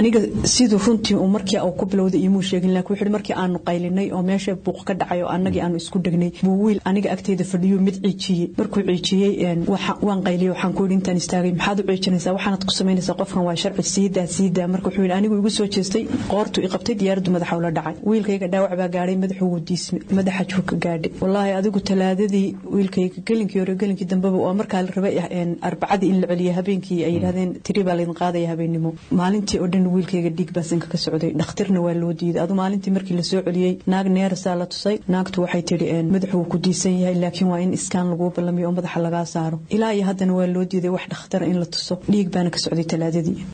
aniga siduu runtii uu markii uu ku bilowday imuu sheegin laakiin wuxuu markii aanu qaylinay oo meesha buuq ka dhacay oo annagii aanu isku dhegnay buu wiil aniga agteeda fadhiyo mid ciijiyey markuu ciijiyey waan qayliyey waxaan ku yidhi intaan istaagay maxaad u ciijinaysaa waxaanad ku samaynaysaa qofkan waa sharci siidaa siidaa marka wuxuu yidhi anigu igu soo jeestay qoortu i qabtay diyaaraddu madaxa ula dhacay wiilkayga dhaawac baa gaadhay madaxu wuu diisme madaxa juu ka gaadhay wallaahi adigu talaadadii wiilkayga gelinkii hore gelinkii dambeba oo markaa la rabay arbacadii in la celiyo habeenkii ay yidhahdeen tiri baa laydin qaadaya habeennimo maalintii oo dhan wiilkayga dhiig baa sanka ka socday dhakhtarna waa loo diiday adu maalintii markii la soo celiyey naag neerasaa la tusay naagtu waxay tidhi madaxu wuu ku diisan yahay laakiin waa in iskaan laguu ballamiyo oo madaxa lagaa saaro ilaa iyo haddana waa loo diiday wax dhakhtara in la tuso dhiig baana ka socday talaadadii